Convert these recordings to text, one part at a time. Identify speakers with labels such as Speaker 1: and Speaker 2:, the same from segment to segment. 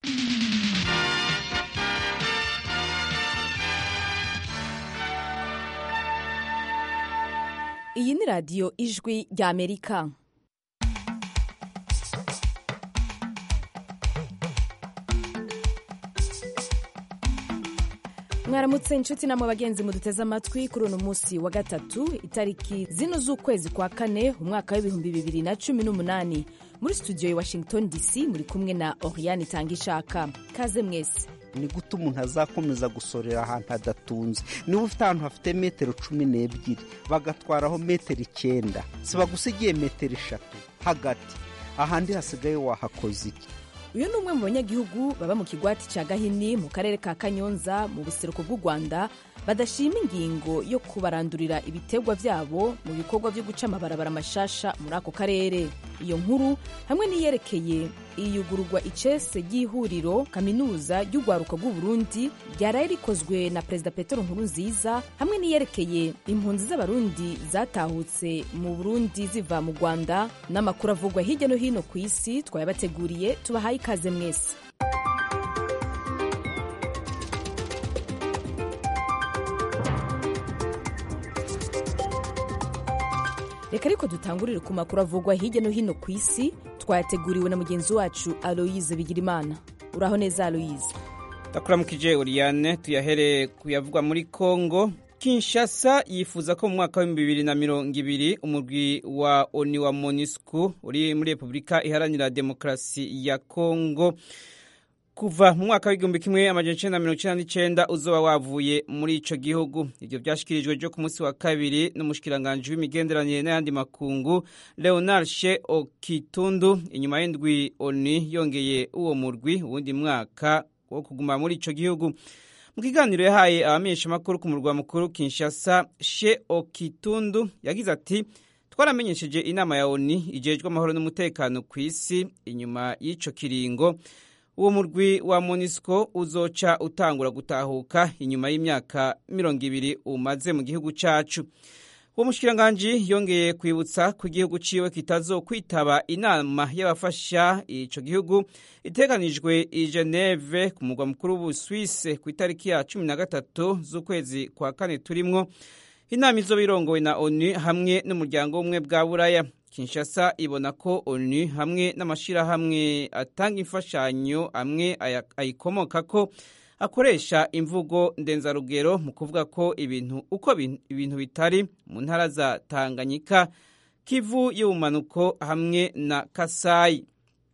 Speaker 1: iyi ni radiyo ijwi rya amerika mwaramutse inshuti namwe bagenzi muduteze amatwi kuri uno munsi wa gatatu itariki zino z'ukwezi kwa kane umwaka w'ibihumbi bibiri na cumi n'umunani muri studio ya washington dc muri kumwe na oriane itanga ishaka kaze mwese
Speaker 2: ni gute umuntu azakomeza gusorera ahantu hadatunze niba ufite ahantu hafite metero cumi n'ebyiri bagatwaraho metero icyenda si bagusigiye metero eshatu hagati ahandi hasigaye wahakoze iki
Speaker 1: uyu ni umwe mu banyagihugu baba mu kigwati cya gahini mu karere ka kanyonza mu buseruko bw'u rwanda badashima ingingo yo kubarandurira ibiterwa byabo mu bikorwa byo guca amabarabara mashasha muri ako karere iyo nkuru hamwe n'iyerekeye iyugururwa icese ry'ihuriro kaminuza ry'urwaruka rw'uburundi ryaraye rikozwe na perezida petero nkurunziza hamwe n'iyerekeye impunzi z'abarundi zatahutse mu burundi ziva mu rwanda n'amakuru avugwa hirya no hino ku isi twayabateguriye tubahaye ikaze mwese reka ariko dutangurire ku makuru avugwa hirya no hino ku isi twayateguriwe na mugenzi wacu aloyize bigirimana uraho neza aloyize
Speaker 3: ndakuramukije uriyane tuyahere kuyavugwa muri kongo kinshasa yifuza ko mu mwaka w'ibihumbi bibiri na mirongo ibiri umurwi wa oni wa monisco uri muri repubulika iharanira demokarasi ya kongo kuva mu mwaka w'igihumbi kimwe amajana icenda mirongo icenda n'icenda uzoba wavuye muri ico gihugu ivyo vyashikirijwe ryo ku munsi wa kabiri n'umushikiranganji w'imigenderanire n'ayandi makungu leonard she okitundu inyuma y'indwi oni yongeye uwo murwi uwundi mwaka wo kuguma muri ico gihugu mu kiganiro yahaye abamenyeshamakuru ku murwa mukuru kinshasa she okitundu yagize ati twaramenyesheje inama ya oni ijejwe amahoro n'umutekano ku isi inyuma y'ico kiringo uwo murwi wa monisco uzoca utangura gutahuka inyuma y'imyaka mirongo ibiri umaze mu gihugu cacu uwo mushikiranganji yongeye kwibutsa ko igihugu ciwe kitazokwitaba inama y'abafasha ico gihugu iteganijwe i geneve ku murwa mukuru w'ubuswise ku itariki ya cumi na gatatu z'ukwezi kwa kane turimwo inama izoba irongowe na onu hamwe n'umuryango w'ubumwe bwa buraya kinshasa ibona ko onu hamwe n'amashyirahamwe atanga imfashanyo amwe ayikomoka ko akoresha imvugo ndenzarugero mu kuvuga ko ibintu uko ibintu bitari mu ntara za tanganyika kivu y'ubumanuko hamwe na kasayi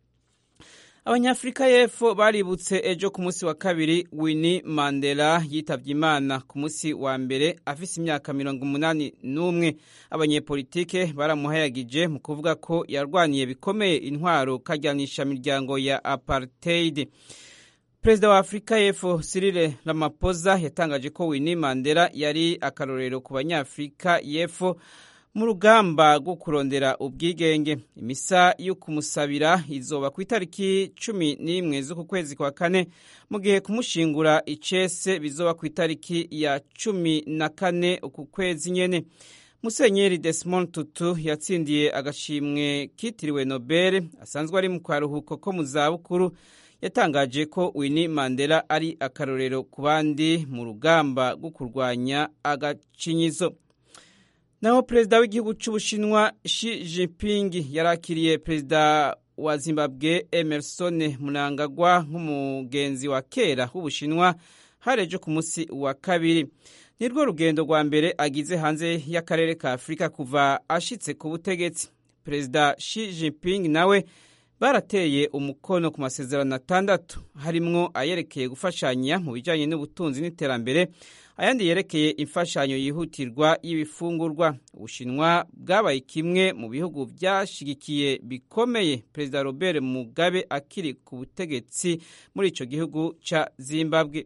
Speaker 3: abanyafurika y'epfo baributse ejo ku munsi wa kabiri winnie mandela yitabye imana ku munsi wa mbere afise imyaka mirongo umunani n'umwe abanyepolitike baramuhayagije mu kuvuga ko yarwaniye bikomeye intwaro kajyanisha miryango ya apartheid perezida wa afurika y'epfo cyril ramaphosa yatangaje ko winnie mandela yari akarorero ku banyafurika y'epfo mu rugamba rwo kurondera ubwigenge imisa yo kumusabira izoba ku itariki cumi n'imwe z'uku kwezi kwa kane mu gihe kumushingura icese bizoba ku itariki ya cumi na kane uku kwezi nyene musenyeri desmond tutu yatsindiye agashimwe kitiriwe nobel asanzwe ari mu karuhuko ko mu zabukuru yatangaje ko winnie mandela ari akarorero ku bandi mu rugamba rwo kurwanya agacinyizo naho perezida w'igihugu cy'ubushinwa Xi Jinping yarakiriye perezida wa zimbabwe emerson munangagwa nk'umugenzi wa kera w'ubushinwa harejo ku munsi wa kabiri nirwo rugendo rwa mbere agize hanze y'akarere ka afurika kuva ashitse ku butegetsi perezida Xi Jinping nawe barateye umukono ku masezerano atandatu harimwo ayerekeye gufashanya mu bijyanye n'ubutunzi n'iterambere ayandi yerekeye imfashanyo yihutirwa y'ibifungurwa ubushinwa bwabaye kimwe mu bihugu byashyigikiye bikomeye perezida robert mugabe akiri ku butegetsi muri icyo gihugu cya zimbabwe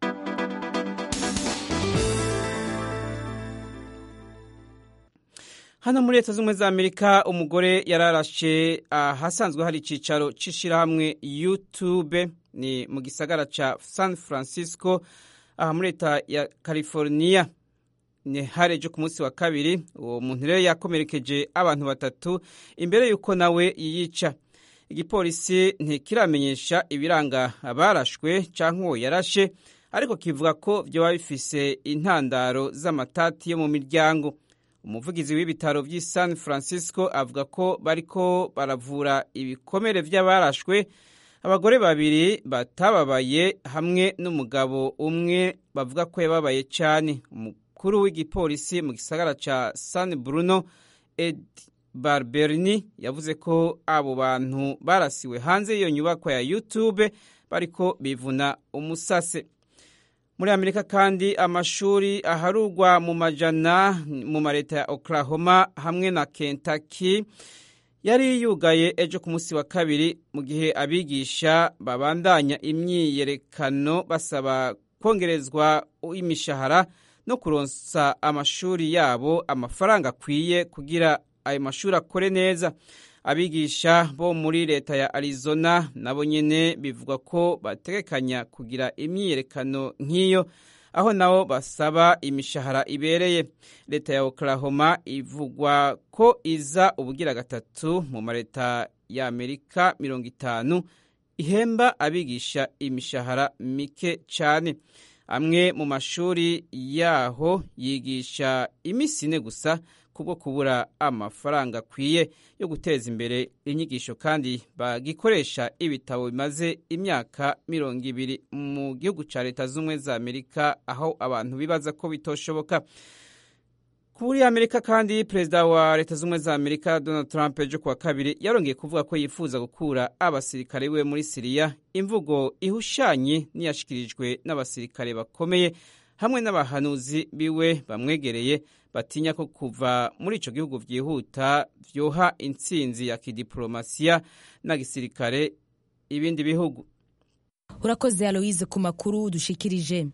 Speaker 3: hano muri leta z'ubumwe za amerika umugore yararashe ahasanzwe hari icyicaro cy'ishyirahamwe youtube ni mu gisagara cya san francisco aha muri leta ya california ni harejo ku munsi wa kabiri uwo muntu rero yakomerekeje abantu batatu imbere y'uko nawe yiyica igipolisi ntikiramenyesha ibiranga abarashwe cyangwa uwo yarashe ariko kivuga ko byoba bifise intandaro z'amatati yo mu miryango umuvugizi w'ibitaro by'i san francisco avuga ko bariko baravura ibikomere by'abarashwe abagore babiri batababaye hamwe n'umugabo umwe bavuga ko yababaye cyane umukuru w'igipolisi mu gisagara ca san bruno ed barberini yavuze ko abo bantu barasiwe hanze y'iyo nyubako ya youtube bariko bivuna umusase muri amerika kandi amashuri aharugwa mu majana mu mareta ya oklahoma hamwe na kentucky yari yugaye ejo ku munsi wa kabiri mu gihe abigisha babandanya imyiyerekano basaba kongerezwa imishahara no kuronsa amashuri yabo amafaranga akwiye kugira ayo mashuri akore neza abigisha bo muri leta ya arizona nabo nyene bivuga ko bategekanya kugira imyiyerekano nk'iyo aho nabo basaba imishahara ibereye leta ya oklahoma ivugwa ko iza ubugira gatatu mu mareta ya amerika mirongo itanu ihemba abigisha imishahara mike cyane amwe mu mashuri yaho yigisha iminsi ine gusa kubwo kubura amafaranga akwiye yo guteza imbere inyigisho kandi bagikoresha ibitabo bimaze imyaka mirongo ibiri mu gihugu cya leta z'ubumwe za amerika aho abantu bibaza ko bitoshoboka kuri amerika kandi perezida wa leta z'ubumwe za amerika donald trump ejo kuwa kabiri yarongeye kuvuga ko yifuza gukura abasirikare we muri siriya imvugo ihushanye n'iyashyikirijwe n'abasirikare bakomeye hamwe n'abahanuzi biwe bamwegereye batinya ko kuva muri icyo gihugu byihuta byoha intsinzi ya kidiporomasiya na gisirikare ibindi bihugu
Speaker 1: urakoze aloise ku makuru dushikirije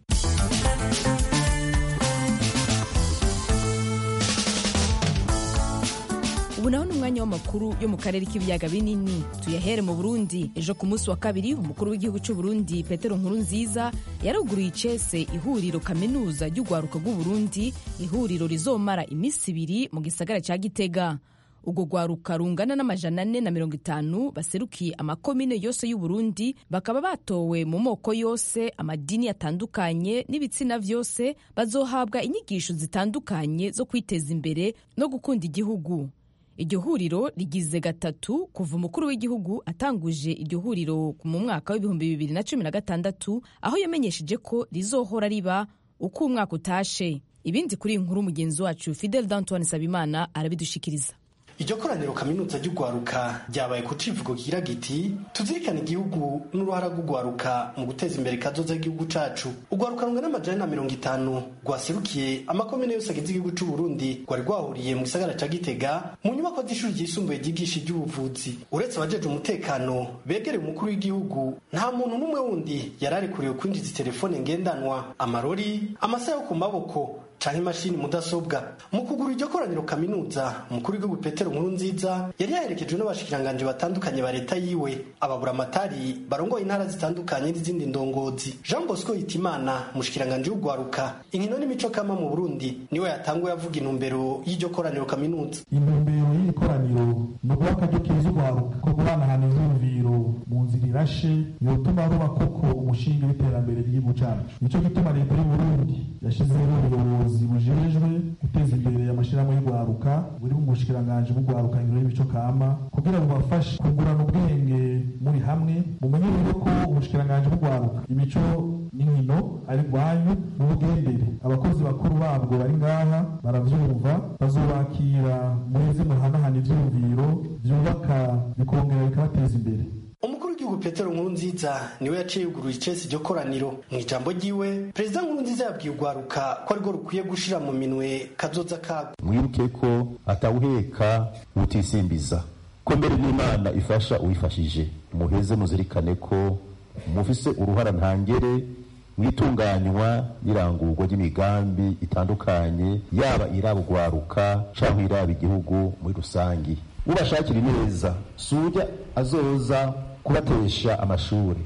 Speaker 1: ubu naho ni umwanya w'amakuru yo mu karere k'ibiyaga binini tuyahere mu burundi ejo ku munsi wa kabiri umukuru w'igihugu cy'u burundi petero nkuru nziza yaruguruye icese ihuriro kaminuza ry'urwaruka rw'uburundi ihuriro rizomara iminsi ibiri mu gisagara cya gitega ubwo rwaruka rungana n'amajana ane na mirongo itanu baserukiye amakomine yose y'uburundi bakaba batowe mu moko yose amadini atandukanye n'ibitsina byose bazohabwa inyigisho zitandukanye zo kwiteza imbere no gukunda igihugu iryo huriro rigize gatatu kuva umukuru w'igihugu atanguje iryo huriro mu mwaka w'ibihumbi bibiri na cumi na gatandatu aho yamenyesheje ko rizohora riba uko umwaka utashe ibindi kuri iyi nkuru mugenzi wacu fidel dantoine sabimana arabidushikiriza
Speaker 4: iryo koraniro kaminuza ry'urwaruka ryabaye ku civugo kigira giti tuzirikane igihugu n'uruhara rw'urwaruka mu guteza imbere kazoza y'igihugu cacu urwaruka rungana n'amajana na mirongo itanu rwaserukiye amakomine yose agize igihugu c'u Burundi rwari rwahuriye mu gisagara ca Gitega mu nyubako z'ishuri ryisumbuye ryigisha iby'ubuvuzi uretse abajeje umutekano begereye umukuru w'igihugu nta muntu n'umwe wundi yari arekuriwe kwinjiza telefone ngendanwa amarori amasaha yo ku maboko canke imashini mudasobwa mu kugura iryo koraniro kaminuza umukuru w'igihugu petero nkuru nziza yari yaherekejwe n'abashikiranganji batandukanye ba leta yiwe ababura amatari barongoye intara zitandukanye n'izindi ndongozi jean bosco hitimana umushikiranganji w'urwaruka inkino n'imico kama mu burundi niwe yatanguye avuga intumbero y'iryo koraniro kaminuza
Speaker 5: intumbero y'iri koraniro ni uguha akaryo keza urwaruka ko guhanahana ivyumviro mu nzira irashe yotuma ruba koko umushinga w'iterambere ry'igihugu cacu nico gituma leta y'uburundi yashizeho ubuyobozi ubuyobozi bujejwe guteza imbere amashirahamwe y'urwaruka buri mu bushikiranganji bw'urwaruka ingiro y'imico kama kugira bubafashe kungurana ubwenge muri hamwe mumenye rero ko ubushikiranganji bw'urwaruka imico n'inkino ari rwanyu n'ubugendere abakozi bakuru babwo bari ngaha baravyumva bazobakira muheze muhanahana ivyumviro vyubaka bikongera bikabateza imbere
Speaker 4: umukuru w'igihugu petero nkuru nziza niwe yaciye yuguruye icesi iryo koraniro mu ijambo ryiwe perezida nkuru nziza yabwiye urwaruka ko arirwo rukwiye gushira mu minwe kazoza kago
Speaker 6: mwibuke ko atawuheka utisimbiza ko mbere n'imana ifasha uwifashije muheze muzirikane ko mufise uruhara ntangere mwitunganywa n'irangurwa ry'imigambi itandukanye yaba iraba urwaruka cyangwa iraba igihugu muri rusangi ubashakira ineza si ujya azoza kubatesha amashuri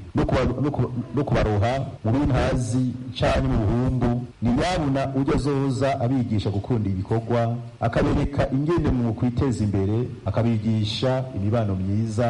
Speaker 6: no kubaroha mu bintazi cyangwa mu buhumbu ni nyabuna ujya azoza abigisha gukunda ibikorwa akabereka ingene mu kwiteza imbere akabigisha imibano myiza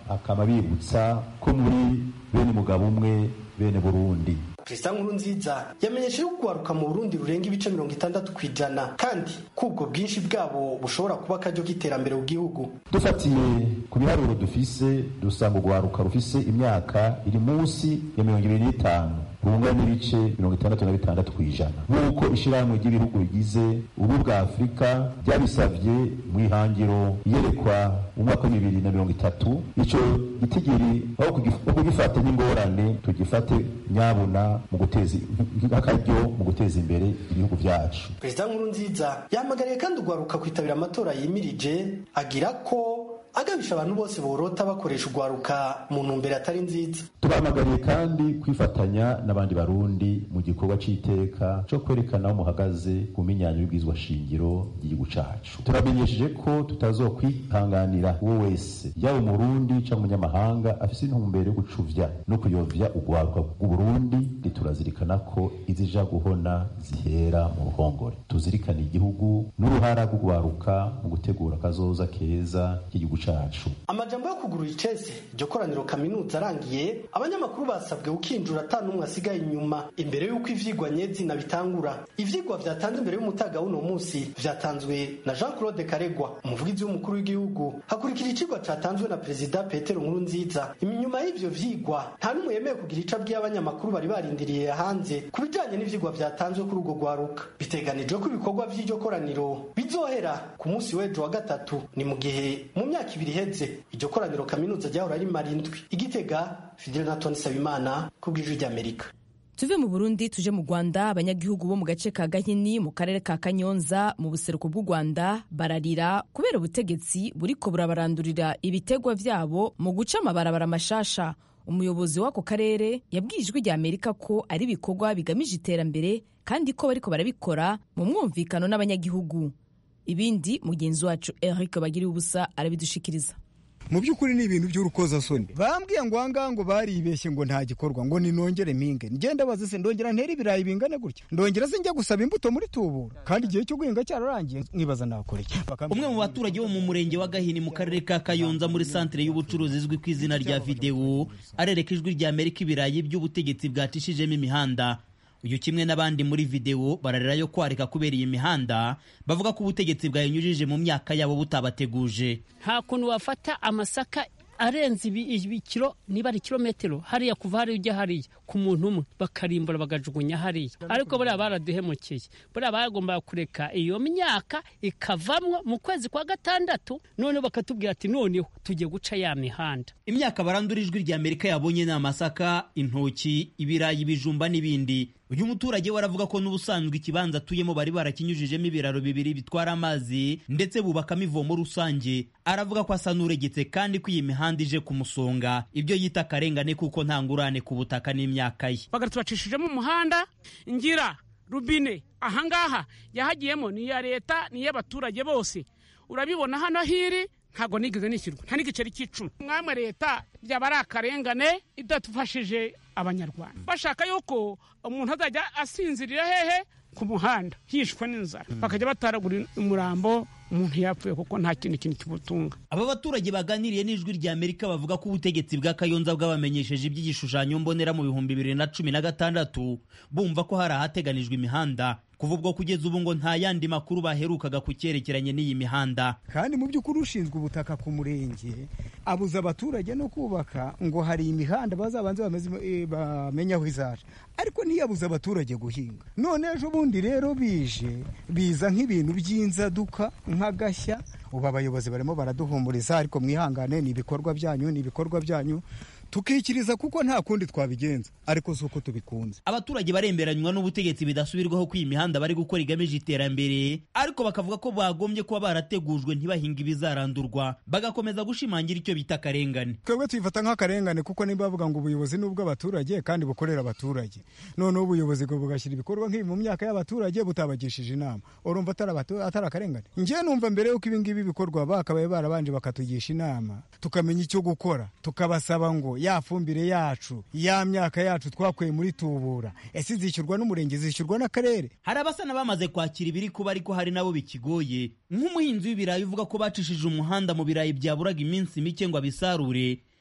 Speaker 6: akaba bibutsa ko muri bene umugabo umwe bene burundi
Speaker 4: perezida nkurunziza yamenyesheje ko urwaruka mu burundi rurenga ibice mirongo itandatu ku ijana kandi ko ubwo bwinshi bwabo bushobora kuba akaryo k'iterambere mu gihugu
Speaker 6: dufatiye ku biharuro dufise dusanga urwaruka rufise imyaka iri munsi ya mirongo ibiri n'itanu rungana n'ibice mirongo itandatu na bitandatu ku ijana nk'uko ishyirahamwe ry'ibihugu bigize ubu bwa afurika ryabisabye mu ihangiro iyerekwa mu mwaka wa bibiri na mirongo itatu icyo gitigiri aho kugifata n'ingorane tugifate nyabuna mu guteza akaryo mu guteza imbere ibihugu byacu
Speaker 4: perezida nkurunziza yahamagariye kandi urwaruka kwitabira amatora yimirije agira ko agabisha abantu bose borota bakoresha urwaruka mu ntumbero atari nziza
Speaker 6: tubahamagariye kandi kwifatanya n'abandi barundi mu gikorwa c'iteka co kwerekana aho muhagaze ku minyanyo y'ubwizwa shingiro ry'igihugu cacu turamenyesheje ko tutazokwihanganira uwo wese yaba umurundi canke umunyamahanga afise intumbero yo gucuvya no kuyovya urwaruka rw'uburundi riturazirikana ko izija guhona zihera mu ruhongore tuzirikane igihugu n'uruhara rw'urwaruka mu gutegura akazoza keza k'igihugu cacu
Speaker 4: amajambo yo kugurura icese iryo koraniro kaminuza arangiye abanyamakuru basabwe gukinjura ata n'umwe asigaye inyuma imbere y'uko ivyigwa nyezina bitangura ivyigwa vyatanze imbere y'umutaga w'uno musi vyatanzwe na jean claude karegwa umuvugizi w'umukuru w'igihugu hakurikira icigwa catanzwe na perezida petero nkurunziza inyuma y'ivyo vyigwa nta n'umwe yemeye kugira ico abwiye abanyamakuru bari barindiriye hanze ku bijanye n'ivyigwa vyatanzwe kuri urwo rwaruka biteganijwe ko ibikorwa vy'iryo koraniro bizohera ku musi w'ejo wa gatatu ni mu gihe mu myaka ibiri iheze iryo koraniro kaminuza ryahora rimara indwi igitega fidele na toni sabimana ku bw'ijwi ry'amerika
Speaker 1: tuve mu burundi tuje mu rwanda abanyagihugu bo mu gace ka gahini mu karere ka kanyonza mu buseruko bw'u rwanda bararira kubera ubutegetsi buriko burabarandurira ibitegwa vyabo mu guca amabarabara mashasha umuyobozi w'ako karere yabwiye ijwi rya amerika ko ari ibikorwa bigamije iterambere kandi ko bariko barabikora mu mwumvikano n'abanyagihugu ibindi mugenzi wacu eric bagiriye ubusa arabidushikiriza
Speaker 7: mu by'ukuri ni ibintu by'urukozasoni bambwiye ngo ahangaha ngo baribeshye ngo nta gikorwa ngo ninongere mpinge ngenda baze se ndongera ntera ibirayi bingane gutya ndongera se njya gusaba imbuto muri tubura kandi igihe cyo guhinga cyararangiye nkibaza nakora iki
Speaker 8: umwe mu baturage bo mu murenge wa gahini mu karere ka kayonza muri santere y'ubucuruzi izwi ku izina rya videwo arereka ijwi rya amerika ibirayi by'ubutegetsi bwacishijemo imihanda uyu kimwe n'abandi muri videwo bararira yo kwarika kubera iyi mihanda bavuga ko ubutegetsi bwayinyujije mu myaka yabo butabateguje
Speaker 9: nta kuntu wafata amasaka arenze ibikiro niba ari kilometero hariya kuva hariya ujya hariya ku muntu umwe bakarimbura bagajugunya hariya ariko buriya baraduhemukiye buriya bagombaga kureka iyo myaka ikavamwo mu kwezi kwa gatandatu noneho bakatubwira ati noneho tugiye guca ya mihanda
Speaker 8: imyaka barandura ijwi rya amerika yabonye ni amasaka intoki ibirayi ibijumba n'ibindi uyu muturage we aravuga ko n'ubusanzwe ikibanza atuyemo bari barakinyujijemo ibiraro bibiri bitwara amazi ndetse bubakamo ivomo rusange aravuga ko asa n'uregetse kandi ko iyi mihanda ije kumusonga ibyo yita akarengane kuko nta ngurane ku butaka n'imyaka ye
Speaker 9: bagatubacishijemo umuhanda ngira rubine ahangaha yahagiyemo ni iya leta ni iy'abaturage bose urabibona hano hiri ntabwo nigeze nishyurwa nta n'igiceri cy'icumi mwamwe leta byaba ari akarengane idadufashije abanyarwanda bashaka yuko umuntu azajya asinzirira hehe ku muhanda yishwe n'inzara bakajya bataragura umurambo umuntu yapfuye kuko nta kindi kintu kimutunga
Speaker 8: aba baturage baganiriye n'ijwi rya amerika bavuga ko ubutegetsi bwa kayonza bwabamenyesheje iby'igishushanyo mbonera mu bihumbi bibiri na cumi na gatandatu bumva ko hari ahateganijwe imihanda kuva ubwo kugeza ubu ngo nta yandi makuru baherukaga ku cyerekeranye n'iyi mihanda
Speaker 7: kandi mu by'ukuri ushinzwe ubutaka ku murenge abuza abaturage no kubaka ngo hari imihanda bazabanze bamenye aho izaje ariko ntiyabuze abaturage guhinga none ejo bundi rero bije biza nk'ibintu by'inzaduka nk'agashya ubu abayobozi barimo baraduhumuriza ariko mwihangane ni ibikorwa byanyu ni ibikorwa byanyu tukikiriza kuko nta kundi twabigenza ariko si uko tubikunze
Speaker 8: abaturage baremberanywa n'ubutegetsi bidasubirwaho ko iyi mihanda bari gukora igamije iterambere ariko bakavuga ko bagombye kuba barategujwe ntibahinga ibizarandurwa bagakomeza gushimangira icyo bita akarengane
Speaker 7: twebwe tuyifata nk'akarengane kuko niba bavuga ngo ubuyobozi ni ubw'abaturage kandi bukorera abaturage noneho ubuyobozi bwo bugashyira ibikorwa nk'ibi mu myaka y'abaturage butabagishije inama urumva atari akarengane njyewe numva mbere y'uko ibi ngibi bikorwa bakabaye barabanje bakatugisha inama tukamenya icyo gukora tukabasaba ngo ya fumbire yacu ya myaka yacu twakuye muri tubura ese izishyurwa n'umurenge zishyurwa n'akarere
Speaker 8: hari abasa n'abamaze kwakira ibiri kuba ariko hari nabo bikigoye nk'umuhinzi w'ibirayi uvuga ko bacishije umuhanda mu birayi byaburaga iminsi mike ngo abisarure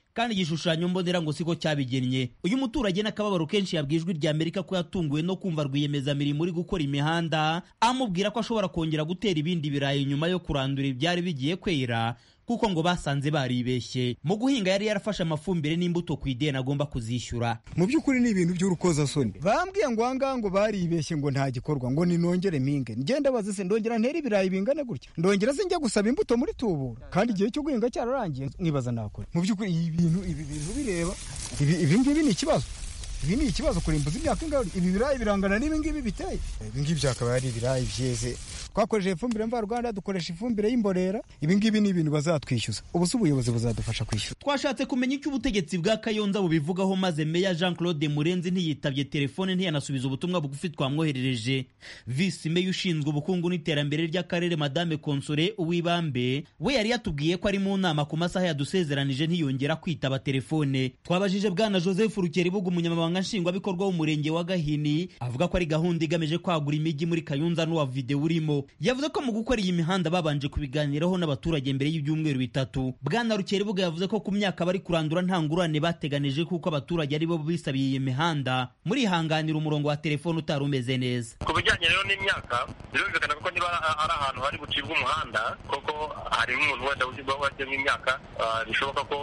Speaker 8: kandi igishushanyo mbonera ngo siko cyabigennye uyu muturage n'akababaro kenshi yabwijwe irya amerika ko yatunguwe no kumva rwiyemezamirimo uri gukora imihanda amubwira ko ashobora kongera gutera ibindi birayi nyuma yo kurandura ibyari bigiye kwera kuko ngo basanze baribeshye mu guhinga yari yarafashe amafumbire n'imbuto ku ideni agomba kuzishyura
Speaker 7: mu by'ukuri ni ibintu by'urukozasoni bambwiye ngo ahangaha ngo baribeshye ngo nta gikorwa ngo ninongere mpinge ngenda bazi se ndongera ntera ibirayi bingana gutya ndongera se njya gusaba imbuto muri tubura kandi igihe cyo guhinga cyararangiye nkibaza nakora mu by'ukuri ibi bintu ibi bintu bireba ibi ngibi ni ikibazo ibi ni ikibazo kurimbuza imyaka ingahe ibi birayi birangana n'ibi ngibi biteye ibi ngibi byakaba ari ibirayi byeze twakoresheje ifumbire mvaruganda dukoresha ifumbire y'imborera ibi ngibi ni ibintu bazatwishyuza ubu se ubuyobozi buzadufasha kwishyura
Speaker 8: twashatse kumenya icyo ubutegetsi bwa kayonza bubivugaho maze meya jean claude murenzi ntiyitabye telefone ntiyanasubiza ubutumwa bugufi twamwoherereje visi meya ushinzwe ubukungu n'iterambere ry'akarere madame konsore uwibambe we yari yatubwiye ko ari mu nama ku masaha yadusezeranije ntiyongera kwitaba telefone twabajije bwana joseph rukeribuga umunyamabanga nshingwabikorwa w'umurenge wa gahini avuga ko ari gahunda igamije kwagura imijyi muri kayonza n'uwa videwo urimo yavuze ko mu gukora iyi mihanda babanje kubiganiraho n'abaturage mbere y'ibyumweru bitatu bwana rukeribuga yavuze ko ku myaka bari kurandura nta ngurane bateganije kuko abaturage aribo bisabiye iyi mihanda murihanganira umurongo wa telefone utari umeze neza
Speaker 10: ku bijyanye rero n'imyaka birumvikana ko niba ari ahantu hari bucibwa umuhanda koko hari nk'umuntu wenda uba wajyemo imyaka bishoboka ko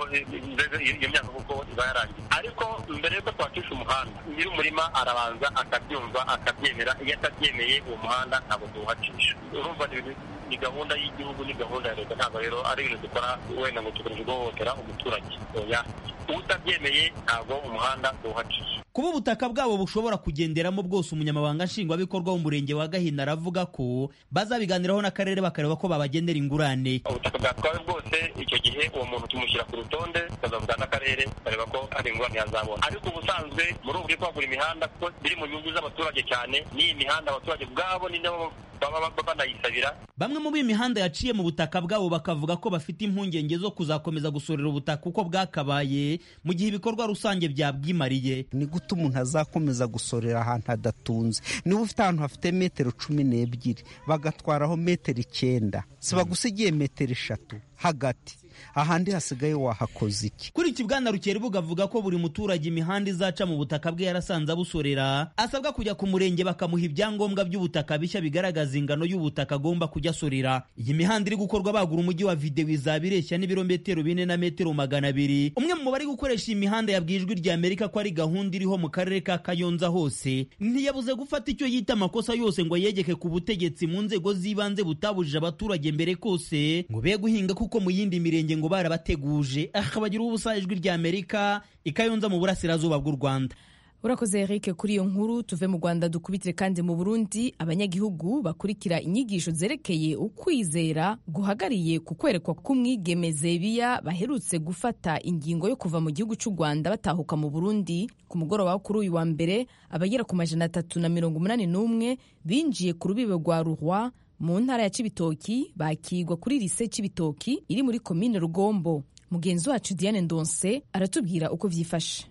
Speaker 10: iyo myaka kuko iba yarangiye ariko mbere y'uko twacisha umuhanda nyiri umurima arabanza akabyumva akabyemera iyo atabyemeye uwo muhanda ntabwo tuwuhacisha urumva ni gahunda y'igihugu ni gahunda ya leta ntabwo rero ari ibintu dukora wenda ngo tugamije guhohotera umuturage oya utabyemeye ntabwo umuhanda tuwuhacisha
Speaker 8: kuba ubutaka bwabo bushobora kugenderamo bwose umunyamabanga nshingwabikorwa w'umurenge wa gahina aravuga ko bazabiganiraho n'akarere bakareba ko babagendera ingurane
Speaker 10: ubutaka bwatwawe bwose icyo gihe uwo muntu tumushyira ku rutonde tukazavugana n'akarere bareba ko hari ingurane yazabona ariko ubusanzwe muri ubu bwo kwagura imihanda kuko biri mu nyungu z'abaturage cyane n'iyi mihanda abaturage ubwabo ni nabo baba banayisabira
Speaker 8: bamwe mu b'imihanda yaciye mu butaka bwabo bakavuga ko bafite impungenge zo kuzakomeza gusorera ubutaka uko bwakabaye mu gihe ibikorwa rusange byabwimariye
Speaker 2: ni gute umuntu azakomeza gusorera ahantu hadatunze niba ufite ahantu hafite metero cumi n'ebyiri bagatwaraho metero icyenda si bagusigiye metero eshatu hagati ahandi hasigaye wahakoze iki
Speaker 8: kuri iki bwana rukeribuga avuga ko buri muturage imihanda izaca mu butaka bwe yarasanze abusorera asabwa kujya ku murenge bakamuha ibyangombwa by'ubutaka bishya bigaragaza ingano y'ubutaka agomba kujya asorera iyi mihanda iri gukorwa bagura umujyi wa videwo izaba ireshya n'ibirometero bine na metero magana abiri umwe mu bari gukoresha iyi mihanda yabwiye ijwi rya amerika ko ari gahunda iriho mu karere ka kayonza hose ntiyabuze gufata icyo yita amakosa yose ngo yegeke ku butegetsi mu nzego z'ibanze butabujije abaturage mbere kose ngo be guhinga kuko mu yindi mirenge ngo barabateguje akabagira ubusa ijwi rya amerika ikayonza mu burasirazuba bw'u rwanda
Speaker 1: urakoze eric kuri iyo nkuru tuve mu rwanda dukubitire kandi mu burundi abanyagihugu bakurikira inyigisho zerekeye ukwizera guhagariye ku kwerekwa k'umwigeme zebiya baherutse gufata ingingo yo kuva mu gihugu cy'u rwanda batahuka mu burundi ku mugoroba wo kuri uyu wa mbere abagera ku majana atatu na mirongo umunani n'umwe binjiye ku rubibe rwa ruhwa mu ntara ya Cibitoki bakigwa kuri lise Cibitoki iri muri komine Rugombo mugenzi wacu Diane Ndonse aratubwira uko vyifashe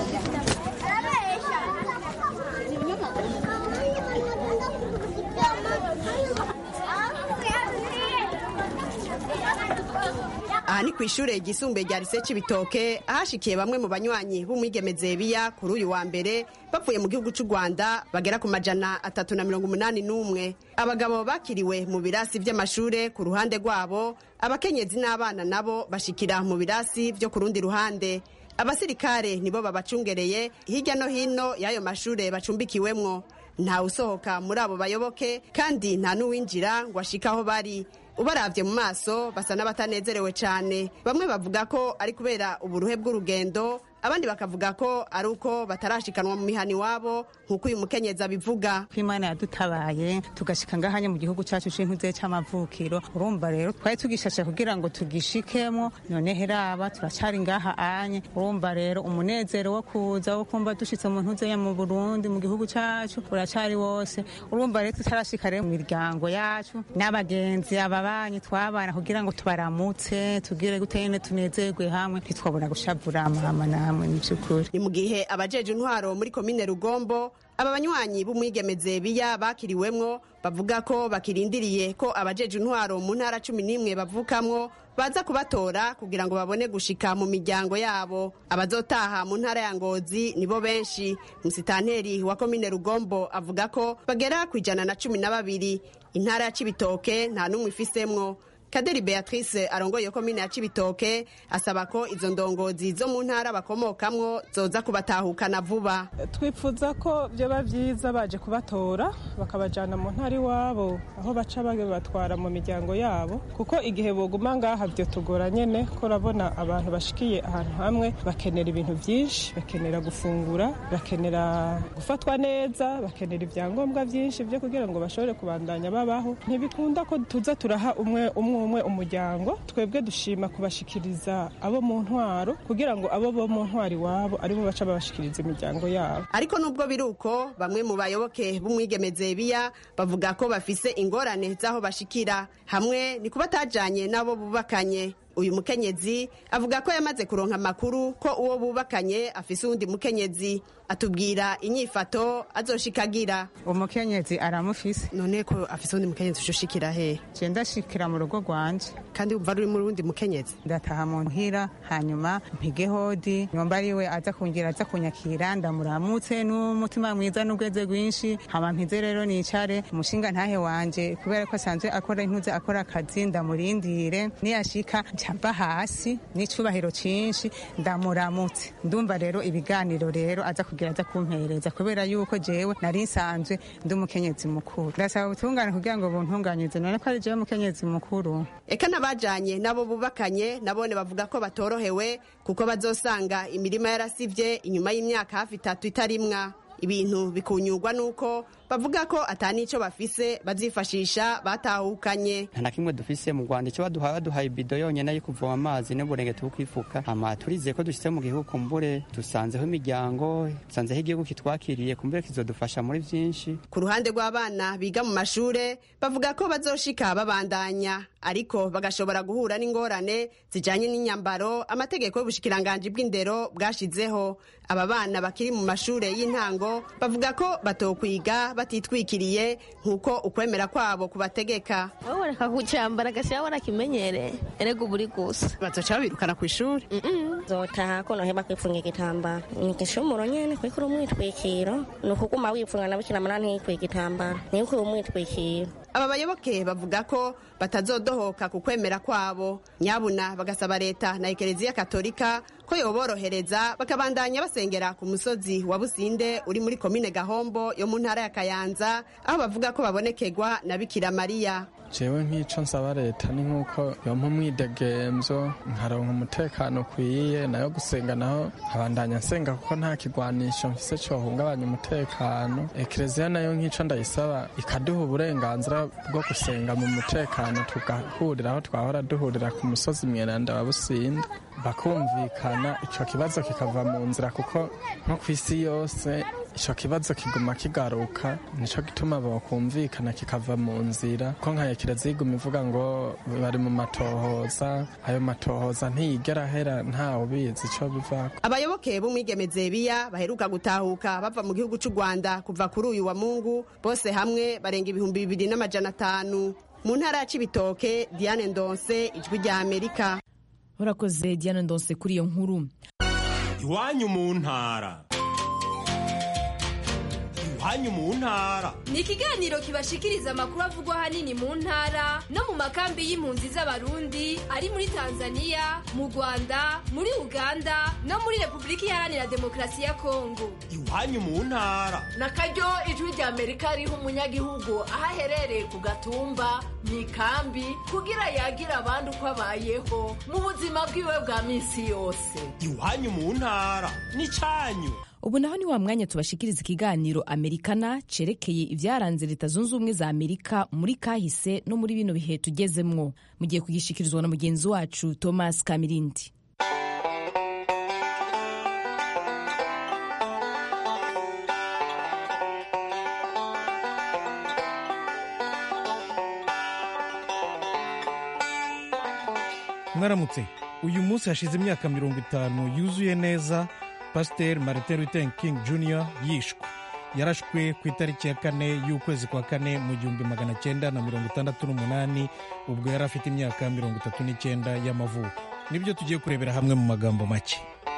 Speaker 11: aha ni ku ishure ryisumbuye rya lise Cibitoke ahashikiye bamwe mu banywanyi b'umwigeme Zebiya kuri uyu wa mbere bavuye mu gihugu cy'u Rwanda bagera ku majana atatu na mirongo umunani n'umwe abagabo bakiriwe mu birasi by'amashure ku ruhande rwabo abakenyezi n'abana nabo bashikira mu birasi byo ku rundi ruhande abasirikare nibo babacungereye hirya no hino y'ayo mashure bacumbikiwemwo ntawe usohoka muri abo bayoboke kandi nta n'uwinjira ngo ashike aho bari ubaravye mu maso basa n'abatanezerewe cyane bamwe bavuga ko ari kubera uburuhe bw'urugendo abandi bakavuga ko ari uko batarashikanwa mu mihani wabo nk'uko uyu mukenyezi abivuga
Speaker 12: ko imana yadutabaye tugashika ngahanya mu gihugu cyacu c'intuze c'amavukiro urumva rero twari tugishashe kugira ngo tugishikemo none heraba turacari ngaha anye urumva rero umunezero wo kuza wo kumva dushitse mu ntuze ya mu burundi mu gihugu cacu uracari wose urumva rero tutarashika rero mu miryango yacu n'abagenzi ababanyi twabana kugira ngo tubaramutse tugire gute nyene tunezerwe hamwe ntitwabona gushavura mama na hamwe mu by'ukuri
Speaker 11: ni mu gihe abajeje intwaro muri komine rugombo aba banywanyi b'umwigemeze biya bakiriwemwo bavuga ko bakirindiriye ko abajeje intwaro mu ntara cumi n'imwe bavukamwo baza kubatora kugira ngo babone gushika mu miryango yabo abazotaha mu ntara ya ngozi nibo benshi musitanteri wa komine rugombo avuga ko bagera ku ijana na cumi na babiri intara ya cibitoke nta n'umwe ifisemwo kaderi beatrice arongoye iyo komine ya cibitoke asaba ko izo ndongozi zo mu ntara bakomokamwo zoza kubatahukana vuba
Speaker 13: twifuza ko byoba byiza baje kubatora bakabajyana mu ntara iwabo aho baca babatwara mu miryango yabo kuko igihe boguma ngaha byo tugora nyine ko urabona abantu bashikiye ahantu hamwe bakenera ibintu byinshi bakenera gufungura bakenera gufatwa neza bakenera ibyangombwa byinshi byo kugira ngo bashobore kubandanya babaho ntibikunda ko tuza turaha umwe umwe umwe umuryango twebwe dushima kubashikiriza abo mu ntwaro kugira ngo abo bo mu ntwaro iwabo aribo baca babashikiriza imiryango yabo
Speaker 11: ariko nubwo biri uko bamwe mu bayoboke b'umwigemeze biya bavuga ko bafise ingorane z'aho bashikira hamwe ni kuba atajanye n'abo bubakanye uyu mukenyezi avuga ko yamaze kuronka amakuru ko uwo bubakanye afise uwundi mukenyezi atubwira inyifato azoshikagira
Speaker 12: umukenyezi aramufise
Speaker 11: none ko afise uwundi mukenyezi ushushikira he
Speaker 12: je ndashikira mu rugo rwanje
Speaker 11: kandi umva ruri mu rundi mukenyezi
Speaker 12: ndataha mu ntira hanyuma mpige hodi nyomba ariwe aza kungira aza kunyakira ndamuramutse n'umutima mwiza n'ubweze rwinshi hama mpize rero nicare umushinga ntahe wanje kubera ko asanzwe akora intuze akora akazi ndamurindire niyashika ncamba hasi n'icubahiro cinshi ndamuramutse ndumva rero ibiganiro rero aza kugira aza kumpereza kubera yuko jewe nari nsanzwe ndi umukenyezi mukuru ndasaba ubutungane kugira ngo buntunganyirize none ko ari jewe umukenyezi mukuru
Speaker 11: eka n'abajanye nabo bubakanye nabone bavuga ko batorohewe kuko bazosanga imirima yarasivye inyuma y'imyaka hafi itatu itarimwa ibintu bikunyurwa nuko bavuga ko atanico bafise bazifashisha batahukanye
Speaker 14: nta na kimwe dufise mu rwanda icyo baduhaye baduhaye ibido yonyine yo kuvoma amazi n'uburengeti bwo kwifuka hama turizeye ko dushyize mu gihugu kumbure dusanzeho imiryango dusanzeho igihugu kitwakiriye kumbure kizodufasha muri byinshi
Speaker 11: ku ruhande rw'abana biga mu mashure bavuga ko bazoshika babandanya ariko bagashobora guhura n'ingorane zijanye n'inyambaro amategeko y'ubushikiranganji bw'indero bwashizeho aba bana bakiri mu mashure y'intango bavuga ko batokwiga batitwikiriye nk'uko ukwemera kwabo kubategeka
Speaker 15: wowe reka kucyambara agashyira warakimenyere erega uba uri gusa
Speaker 11: bazoca babirukana ku ishuri
Speaker 15: zotaha ko noheba kwifunga igitambaro ni igishumuro nyene kwikura umwitwikiro ni ukuguma wifunga na bikira mana ntiyikwiye igitambaro ntiyikwiye umwitwikiro
Speaker 11: aba bayoboke bavuga ko batazodohoka ku kwemera kwabo nyabuna bagasaba leta na ekereziya katolika ko yoborohereza bakabandanya basengera ku musozi wa businde uri muri komine gahombo yo mu ntara ya kayanza aho bavuga ko babonekerwa na bikira mariya
Speaker 16: jewe nk'ico nsaba leta ni nk'uko yompa umwidegemvyo nkaronka umutekano ukwiye nayo gusenga naho nkabandanya nsenga kuko nta kigwanisho mfise cohungabanya umutekano ekereziya nayo nk'ico ndayisaba ikaduha uburenganzira bwo gusenga mu mutekano tugahurira aho twahora duhurira ku musozi mweranda wa businde bakumvikana ico kibazo kikava mu nzira kuko nko ku isi yose ico kibazo kiguma kigaruka nico gituma bokumvikana kikava mu nzira ko nka kiraziga iguma ivuga ngo bari mu matohoza ayo matohoza ntiyigera ahera ntawe ubizi ico bivako
Speaker 11: abayoboke b'umwigemeze biya baheruka gutahuka bava mu gihugu c'u rwanda kuva kuri uyu wa mungu bose hamwe barenga ibihumbi bibiri n'amajana atanu mu ntara ya cibitoke diane ndonse ijwi rya amerika
Speaker 1: urakoze diane ndonse kuri iyo nkuru
Speaker 17: iwanyu mu ntara iwanyu mu ntara
Speaker 18: ni ikiganiro kibashikiriza amakuru avugwa ahanini mu ntara no mu makambi y'impunzi z'abarundi ari muri tanzania mu rwanda muri uganda no muri repubulika iharanira demokarasi ya kongo
Speaker 17: iwanyu mu ntara
Speaker 19: na karyo ijwi rya amerika riha umunyagihugu aho aherereye ku gatumba mu ikambi kugira yagira abandi uko abayeho mu buzima bwiwe bwa minsi yose
Speaker 17: iwanyu mu ntara ni cyanyu
Speaker 1: ubu naho ni wa mwanya tubashikiriza ikiganiro amerikana cerekeye ibyaranze leta zunze ubumwe za amerika muri kahise no muri bino bihe tugezemwo mugiye kugishikirizwa na mugenzi wacu thomas kamirindi
Speaker 20: mwaramutse uyu munsi hashize imyaka mirongo itanu yuzuye neza pasiteri martin luther king jr yishwe yarashwe ku itariki ya kane y'ukwezi kwa kane mu gihumbi magana cyenda na mirongo itandatu n'umunani ubwo yari afite imyaka mirongo itatu n'icyenda y'amavuko nibyo tugiye kurebera hamwe mu magambo make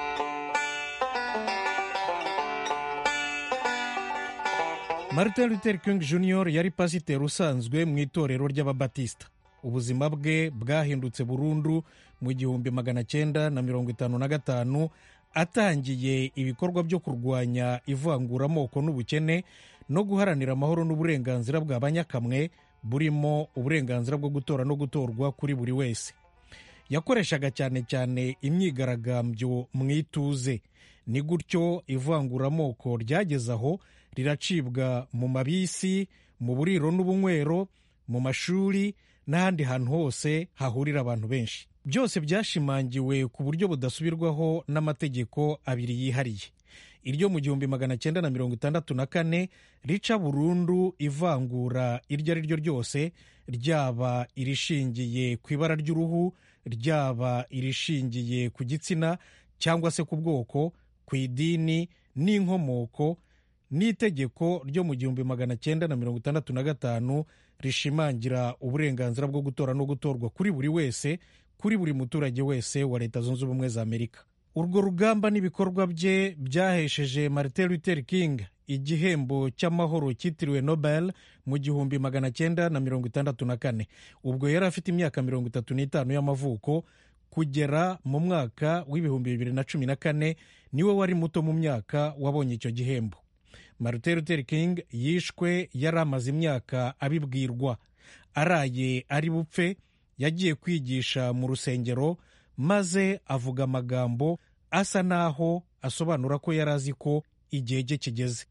Speaker 20: martin luther king jr yari pasiteri usanzwe mu itorero ry'ababatisita ubuzima bwe bwahindutse burundu mu gihumbi magana cyenda na mirongo itanu na gatanu atangiye ibikorwa byo kurwanya ivanguramoko n'ubukene no guharanira amahoro n'uburenganzira bwa banyakamwe burimo uburenganzira bwo gutora no gutorwa kuri buri wese yakoreshaga cyane cyane imyigaragambyo mu ituze ni gutyo ivanguramoko ryageze aho riracibwa mu mabisi mu buriro n'ubunywero mu mashuri n'ahandi hantu hose hahurira abantu benshi byose byashimangiwe ku buryo budasubirwaho n'amategeko abiri yihariye iryo mu gihumbi magana cyenda na mirongo itandatu na kane rica burundu ivangura iryo ari ryo ryose ryaba irishingiye ku ibara ry'uruhu ryaba irishingiye ku gitsina cyangwa se ku bwoko ku idini n'inkomoko n'itegeko ryo mu gihumbi magana cyenda na mirongo itandatu na gatanu rishimangira uburenganzira bwo gutora no gutorwa kuri buri wese kuri buri muturage wese wa leta zunze ubumwe za amerika urwo rugamba n'ibikorwa bye byahesheje martin luther king igihembo cy'amahoro cyitiriwe nobel mu gihumbi magana cyenda na mirongo itandatu na kane ubwo yari afite imyaka mirongo itatu n'itanu y'amavuko kugera mu mwaka w'ibihumbi bibiri na cumi na kane niwe wari muto mu myaka wabonye icyo gihembo martin luther king yishwe yari amaze imyaka abibwirwa araye ari bupfe yagiye kwigisha mu rusengero maze avuga amagambo asa n'aho asobanura ko yari azi ko igihe cye kigeze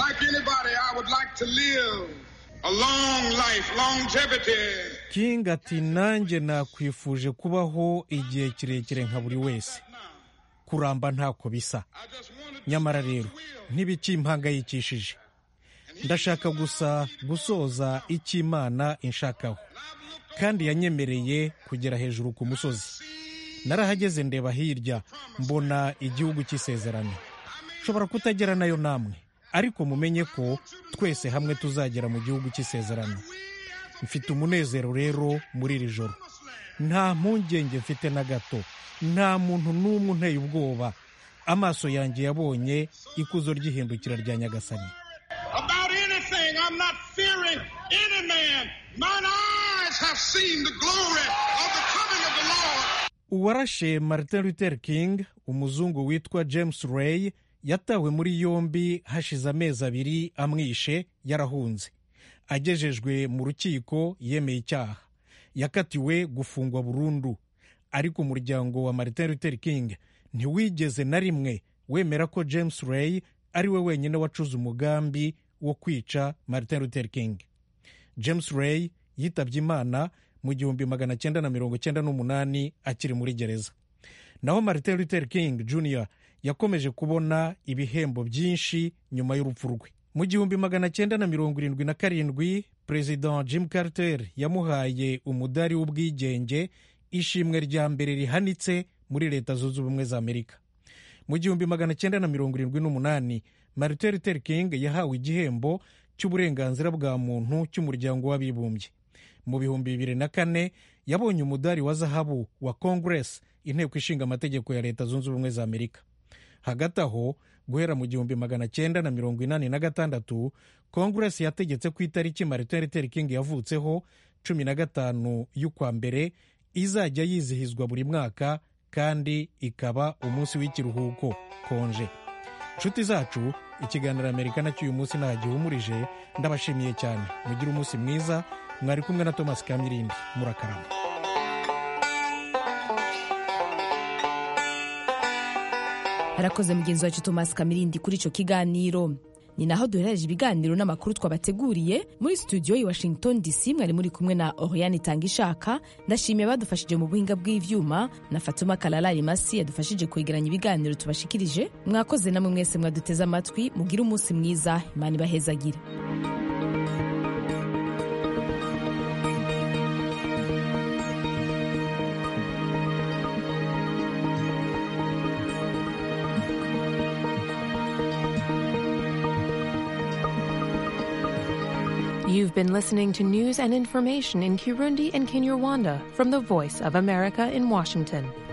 Speaker 20: king ati nanjye nakwifuje kubaho igihe kirekire nka buri wese kuramba ntako bisa nyamara rero ntibikimpangayikishije ndashaka gusa gusoza icyo imana inshakaho kandi yanyemereye kugera hejuru ku musozi narahageze ndeba hirya mbona igihugu cy'isezerano nshobora kutagera nayo namwe ariko mumenye ko twese hamwe tuzagera mu gihugu cy'isezerano mfite umunezero rero muri iri joro nta mpungenge mfite na gato nta muntu n'umwe unteye ubwoba amaso yanjye yabonye ikuzo ry'ihindukira rya nyagasani uwarashe martin luther king umuzungu witwa james ray yatawe muri yombi hashize amezi abiri amwishe yarahunze agejejwe mu rukiko yemeye icyaha yakatiwe gufungwa burundu ariko umuryango wa martin luther king ntiwigeze na rimwe wemera ko james ray ari we wenyine wacuze umugambi wo kwica martin luther king james ray yitabye imana mu gihumbi magana cyenda na mirongo cyenda n'umunani akiri muri gereza naho martin luther king jr yakomeje kubona ibihembo byinshi nyuma y'urupfu rwe mu gihumbi magana cyenda na mirongo irindwi na karindwi perezida jim carter yamuhaye umudari w'ubwigenge ishimwe rya mbere rihanitse muri leta zunze ubumwe za amerika mu gihumbi magana cyenda na mirongo irindwi n'umunani martin luther king yahawe igihembo cy'uburenganzira bwa muntu cy'umuryango w'abibumbye mu bihumbi bibiri na kane yabonye umudari wa zahabu wa congress inteko ishinga amategeko ya leta zunze ubumwe za amerika hagati aho guhera mu gihumbi magana cyenda na mirongo inani na gatandatu congress yategetse ku itariki martin luther king yavutseho cumi na gatanu y'ukwa mbere izajya yizihizwa buri mwaka kandi ikaba umunsi w'ikiruhuko konje inshuti zacu ikiganiro amerika nacyo uyu munsi nta gihumurije ndabashimiye cyane mugire umunsi mwiza mwari kumwe na thomas kamirindi murakarama
Speaker 1: arakoze mugenzi wacu thomas kamirindi kuri icyo kiganiro ni naho duherereje ibiganiro n'amakuru twabateguriye muri studio i washington dc mwari muri kumwe na oriane itanga ishaka ndashimiye badufashije mu buhinga bw'ivyuma na fatuma kalala imasi yadufashije kwegeranya ibiganiro tubashikirije mwakoze namwe mwese mwaduteze amatwi mugire umunsi mwiza imana ibahezagire
Speaker 21: You've been listening to news and information in Kirundi and Kinyarwanda from the Voice of America in Washington.